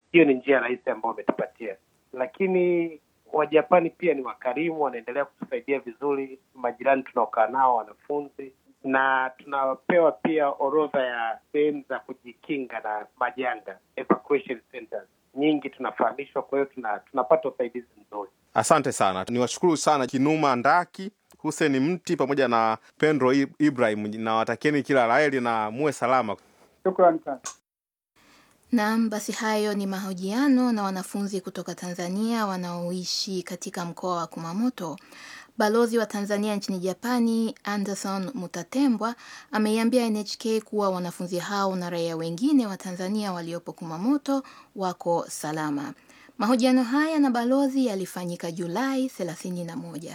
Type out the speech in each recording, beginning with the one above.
hiyo ni njia rahisi ambayo wametupatia, lakini Wajapani pia ni wakarimu, wanaendelea kutusaidia vizuri, majirani tunaokaa nao, wanafunzi, na tunapewa pia orodha ya sehemu za kujikinga na majanga, evacuation centers nyingi tunafahamishwa, kwa hiyo tuna, tunapata usaidizi mzuri. Asante sana, niwashukuru sana Kinuma Ndaki, Hussein Mti pamoja na Pendro Ibrahim, na watakieni kila laheri na muwe salama. Shukrani sana. Naam, basi hayo ni mahojiano na wanafunzi kutoka Tanzania wanaoishi katika mkoa wa Kumamoto. Balozi wa Tanzania nchini Japani, Anderson Mutatembwa, ameiambia NHK kuwa wanafunzi hao na raia wengine wa Tanzania waliopo Kumamoto wako salama. Mahojiano haya na balozi yalifanyika Julai 31.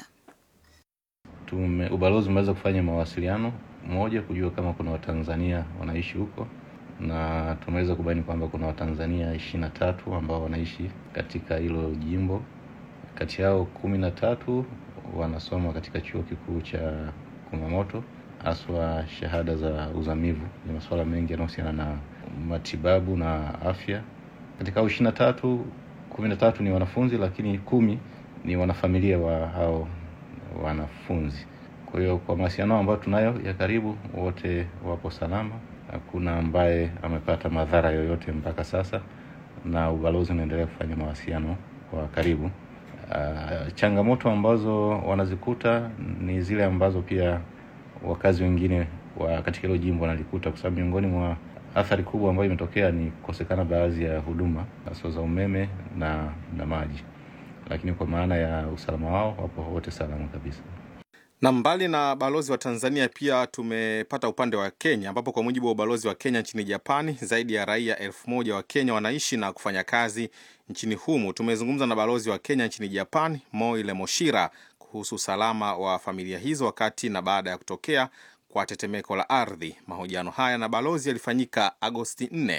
Tume, ubalozi umeweza kufanya mawasiliano moja kujua kama kuna Watanzania wanaishi huko na tumeweza kubaini kwamba kuna Watanzania ishirini na tatu ambao wanaishi katika hilo jimbo. Kati yao kumi na tatu wanasoma katika chuo kikuu cha Kumamoto, haswa shahada za uzamivu. Ni masuala mengi yanayohusiana na matibabu na afya. Katika hao ishirini na tatu, kumi na tatu ni wanafunzi, lakini kumi ni wanafamilia wa hao wanafunzi. Kwa hiyo kwa mawasiliano ambayo tunayo ya karibu, wote wapo salama hakuna ambaye amepata madhara yoyote mpaka sasa, na ubalozi unaendelea kufanya mawasiliano kwa karibu. Uh, changamoto ambazo wanazikuta ni zile ambazo pia wakazi wengine wa katika hilo jimbo wanalikuta, kwa sababu miongoni mwa athari kubwa ambayo imetokea ni kukosekana baadhi ya huduma hasa za umeme na na maji, lakini kwa maana ya usalama wao wapo wote salama kabisa na mbali na balozi wa Tanzania pia tumepata upande wa Kenya, ambapo kwa mujibu wa ubalozi wa Kenya nchini Japani, zaidi ya raia elfu moja wa Kenya wanaishi na kufanya kazi nchini humu. Tumezungumza na balozi wa Kenya nchini Japani, Moile Moshira, kuhusu usalama wa familia hizo wakati na baada ya kutokea kwa tetemeko la ardhi. Mahojiano haya na balozi yalifanyika Agosti 4.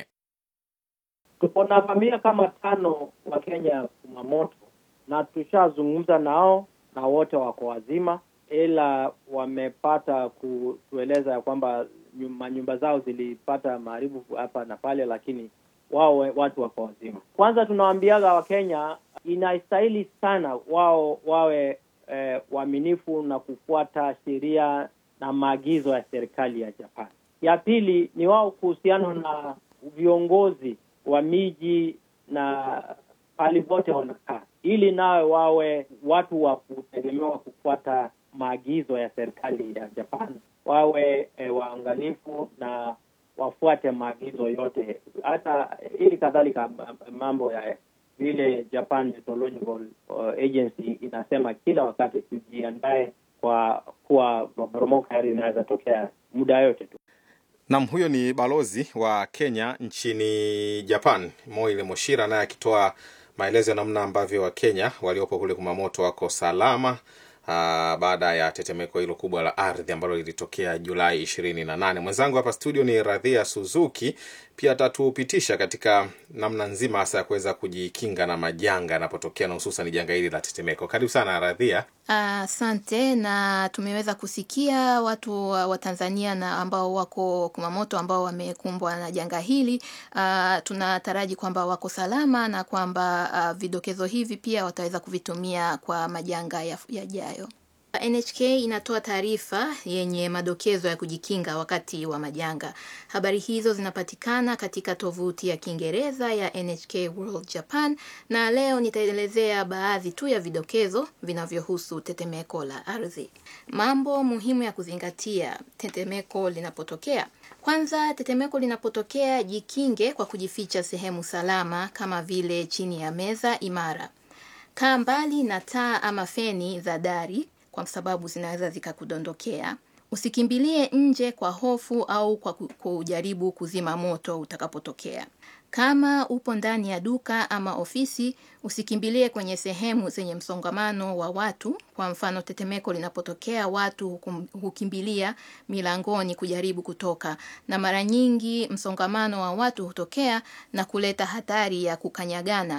Tuko na familia kama tano wa Kenya Kumamoto, na tushazungumza nao na wote wako wazima ila wamepata kutueleza ya kwamba manyumba zao zilipata maharibu hapa na pale, lakini wao watu wako wazima. Kwanza tunawaambiaga Wakenya inastahili sana wao wawe eh, waaminifu na kufuata sheria na maagizo ya serikali ya Japan. Ya pili ni wao kuhusiana na viongozi wa miji na pahali pote wanakaa, ili nawe wawe watu wa kutegemewa kufuata maagizo ya serikali ya Japan, wawe e, waangalifu na wafuate maagizo yote, hata ili kadhalika mambo ya vile Japan Meteorological Agency inasema kila wakati tujiandae kwa kuwa maporomoko haya inaweza tokea muda yote tu. Nam, huyo ni balozi wa Kenya nchini Japan, Moile Moshira, naye akitoa maelezo ya namna ambavyo Wakenya waliopo kule Kumamoto wako salama Uh, baada ya tetemeko hilo kubwa la ardhi ambalo lilitokea Julai ishirini na nane. Mwenzangu hapa studio ni Radhia Suzuki, pia atatupitisha katika namna nzima hasa ya kuweza kujikinga na majanga yanapotokea na hususan janga hili la tetemeko. Karibu sana Radhia. Asante. Uh, na tumeweza kusikia watu wa Tanzania na ambao wako Kumamoto ambao wamekumbwa na janga hili. Uh, tunataraji kwamba wako salama na kwamba uh, vidokezo hivi pia wataweza kuvitumia kwa majanga yajayo. NHK inatoa taarifa yenye madokezo ya kujikinga wakati wa majanga. Habari hizo zinapatikana katika tovuti ya Kiingereza ya NHK World Japan, na leo nitaelezea baadhi tu ya vidokezo vinavyohusu tetemeko la ardhi. Mambo muhimu ya kuzingatia tetemeko linapotokea. Kwanza, tetemeko linapotokea, jikinge kwa kujificha sehemu salama kama vile chini ya meza imara. Kaa mbali na taa ama feni za dari kwa sababu zinaweza zikakudondokea. Usikimbilie nje kwa hofu au kwa kujaribu kuzima moto utakapotokea. Kama upo ndani ya duka ama ofisi, usikimbilie kwenye sehemu zenye msongamano wa watu. Kwa mfano, tetemeko linapotokea, watu hukimbilia milangoni kujaribu kutoka, na mara nyingi msongamano wa watu hutokea na kuleta hatari ya kukanyagana.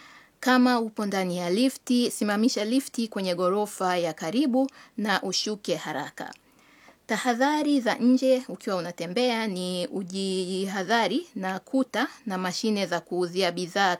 Kama upo ndani ya lifti, simamisha lifti kwenye ghorofa ya karibu na ushuke haraka. Tahadhari za nje ukiwa unatembea ni ujihadhari na kuta na mashine za kuuzia bidhaa